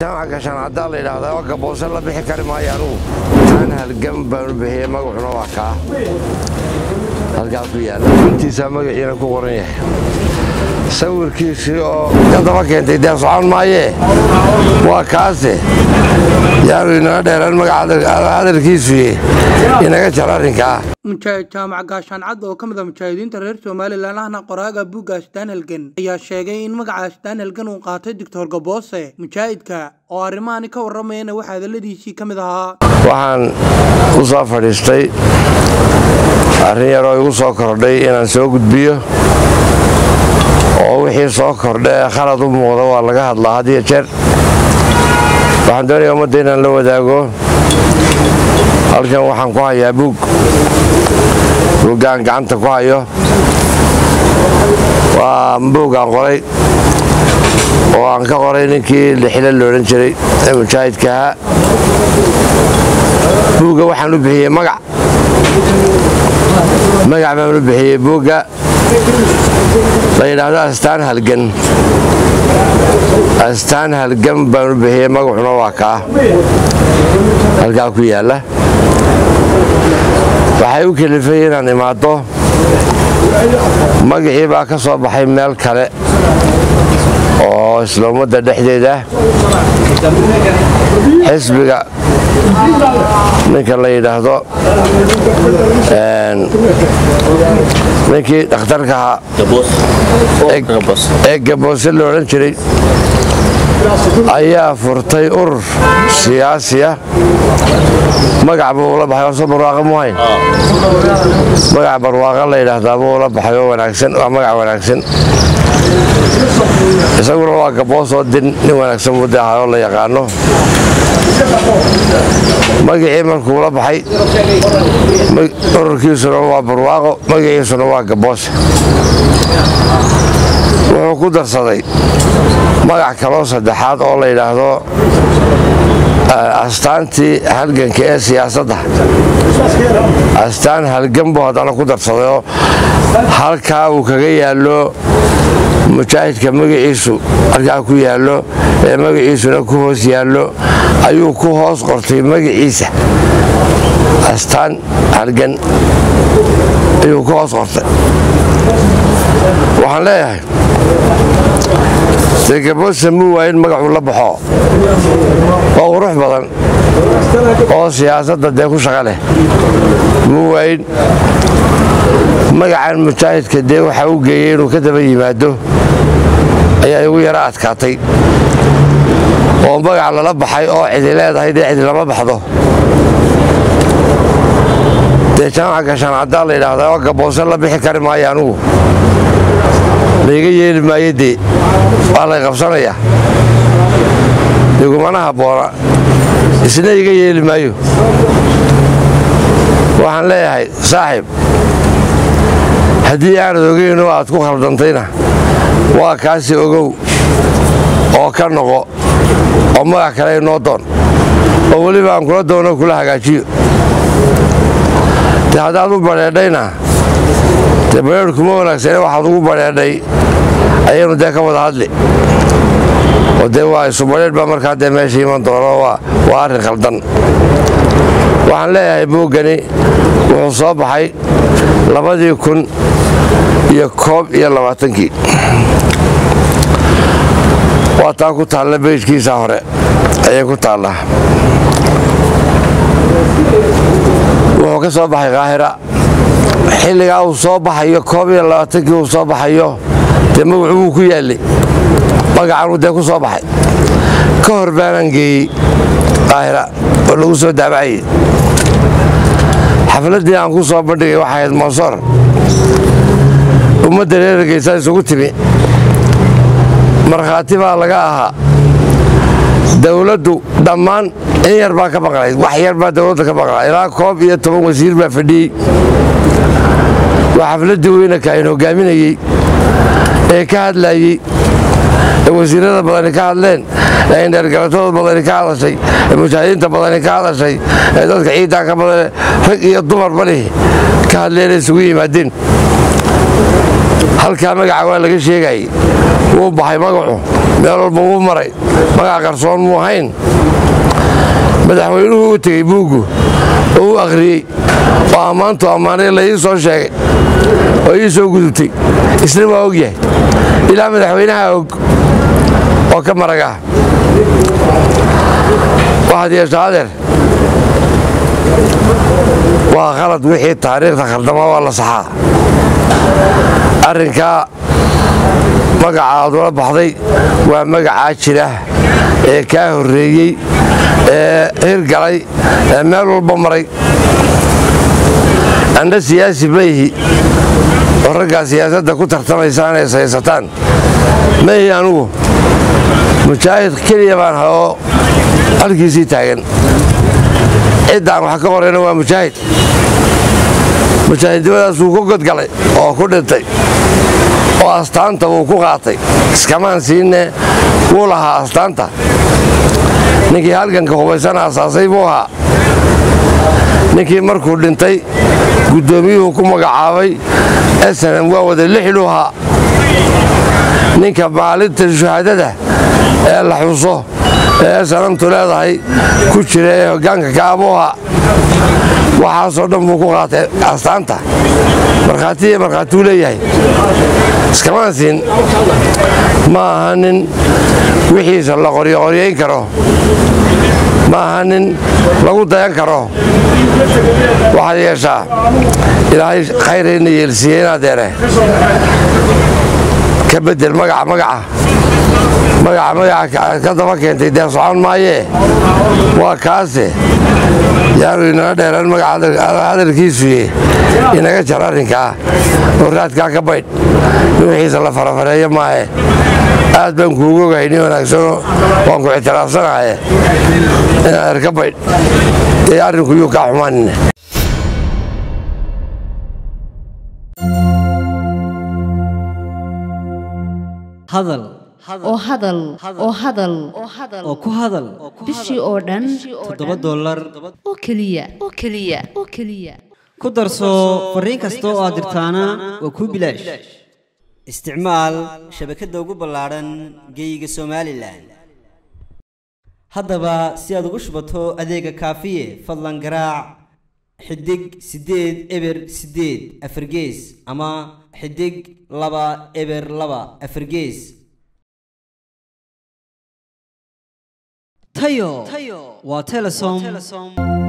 jaamaca gashaan haddaa la yidhaahdaa waa gaboose la bixi kari maayo anugu aan halgam baanu bixiyey magacuna waa kaa halkaa ku yaalla intiisaa magaciina ku qoran yahay sawirkiisii oo ka daba keentay dee socon maayee waa kaase yaanu inaga dheeraan magaca hadalkiisuye inaga jar arrinkaa mujaahid jaamac gaashaan cad oo ka mid a mujaahidiinta reer somalilan ahna qoraaga buugga astaan halgan ayaa sheegay in magaca astaan halgan uu qaatay doctor gaboose mujaahidka oo arrimahani ka warramayana waxaa hadalladiisii ka mid ahaa waxaan u soo fadhiistay arrin yaroo igu soo kordhay inaan soo gudbiyo oo wixii soo kordha ee khalad u muuqda waa laga hadlaa had iyo jeer waxaan doonaya ummadda inaan la wadaago halkan waxaan ku hayaa buug buuggaan gacanta ku hayo waa buuggaan qoray oo aan ka qoray ninkii lixile loodhan jiray ee mujaahidka ahaa buugga waxaan u bixiyey magac magac baan u bixiyey buugga la yidhaahdo astaan halgan astaan halgan baan u bixiyey magacuna waa kaa halkaa ku yaalla waxay u kelifay inaan imaaddo magacii baa ka soo baxay meel kale oo isla ummadda dhexdeeda xisbiga ninka la yidhaahdo ninkii dhakhtarka ahaa ee gaboose la odhan jiray ayaa furtay urur siyaasiya magac buu ula baxay oso barwaaqo mu hayn magac barwaaqo la yidhaahdaa buu ula baxay oo wanaagsan waa magac wanaagsan isaguna waa gaboosoo din nin wanaagsan buu de ahaa oo la yaqaano magacii markuu la baxay ururkiisuna waa barwaaqo magaciisuna waa gaboose wuxuu ku darsaday magac kaloo saddexaad oo la yidhaahdo astaantii halganka ee siyaasadda astaan halgan buu haddana ku darsaday oo halkaa uu kaga yaallo mujaahidka magaciisu halkaa ku yaallo ee magaciisuna ku hoos yaallo ayuu ku hoos qortay magaciisa astaan halgan ayuu ku hoos qortay waxaan leeyahay dee gaboose muu waa in magacuu la baxo oo qurux badan oo siyaasadda dee ku shaqa leh muu waayin magacan mujaahidka dee waxaa u geeyey inuu ka daba yimaado ayaa igu yara adkaatay oo magac lala baxay oo cidi leedahay dee cidi lama baxdo dee jaamaca gashaan haddaa la yidhaahdaa waa gaboose la bixi kari maayo anugu layga yeeli maayo dee waa lay qabsanayaa igumana habboona isna iga yeeli maayo waxaan leeyahay saaxiib haddii aanad ogeynoo aad ku khaldantayna waa kaasi ogow oo ka noqo oo magac kale inoo doon oo weliba aan kula doono kula hagaajiyo de haddaad u badheedhayna dee badheedh kuma wanaagsane waxaad ugu badheedhay ayaynu dee ka wada hadli oo dee waa isubadheedh baa markaa dee meesha iman doono waa arrin khaldan waxaan leeyahay buuggani wuxuu soo baxay labadii kun iyo koob iyo labaatankii waa taa ku taalla beyjkiisa hore ayay ku taallaa wuxuu ka soo baxay kaahira xilligaa uu soo baxayo koob iyo labaatankii uu soo baxayo dee magacu wuu ku yaallay magacanuu dee ku soo baxay ka hor baanaan geeyey kaahira oo lagu soo daabacayey xafladdii aan ku soo bandhigay waxay ahayd monsoor ummadda reergeysaa isugu timi markhaati baa laga ahaa dowladdu dhammaan in yar baa ka maqnayd wax yar baa dowladda ka maqnaa ilaa koob iyo toban wasiir baa fadhiyey waa xafladdii weynaka ayn hogaaminayey ee ka hadlayey ee wasiirada badani ka hadleen ee indheergalatada badani ka hadashay ee mujaahidiinta badani ka hadashay ee dadka ciidan ka badan rag iyo dumar bani ka hadleen isugu yimaadeen halkaa magaca waa laga sheegayey wuu baxay magacu meel walba wuu maray magac qarsoon muu hayn madaxweynuhu u tegey buuggu oo u akhriyey oo ammaantu ammaanay la ii soo sheegay oo ii soo gudubtay isna waa og yahay ilaa madaxweynaha og oo ka marag ah waxaad yeeshaa adeer waa khalad wixii taariikhda khaldama waa la saxaa arrinkaa magaca aad ula baxday waa magacaa jira ee kaa horreeyey ee hirgalay ee meel walba maray andha siyaasi mayhi oo raggaa siyaasadda ku tartamaysaan ee saysataan mayhi anugu mujaahid keliya baan ha oo halkiisii taagan ciddaan wax ka qorayna waa mujaahid mujaahidnimadaas wuu ku godgalay oo ku dhintay oo astaanta wuu ku qaatay iskamaan siinne wuu lahaa astaanta ninkii halganka hubaysana asaasay buu ahaa ninkii markuu dhintay guddoomiyuhu ku magacaabay snm waa wada lixlu ahaa ninka maalinta shuhaadada ee la xuso ee snamtu leedahay ku jira ee hoggaanka kaabuu ahaa waxaasoo dhan buu ku qaatay astaanta markhaatiya markhaatuu leeyahay iskamaan siin ma aha nin wixiisa la qoryoqoryayn karo ma aha nin lagu dayan karo waxaad yeeshaa ilaahay khayrayna yeelsiiye inaadeere ka bedel magaca magaca magaca magaca ka daba keentay dee socon maayee waa kaase yaanu inaga dheeraan magaca hadalkiisuye inaga jar arrinkaa oo raadkaa ka baydh in wixiisa la farafareeyo maahe aad baan kuugu ogahay nin wanaagsano waan ku ictiraafsanahaye inaad erka baydh ee arrinku yuu kaa xumaanina hadal oo hadal oo hadal oo ku hadal bishii oo dhan toddoba dollar oo keliya oo keliya oo keliya ku darso fariin kasta oo aad dirtaana waa kuu bilaash isticmaal shabakadda ugu ballaadhan geeyiga somalilan haddaba si aad ugu shubato adeega kaafiye fadlan garaac xidig siddeed eber siddeed afargees ama xidig laba eber laba afargees tayo waa telesom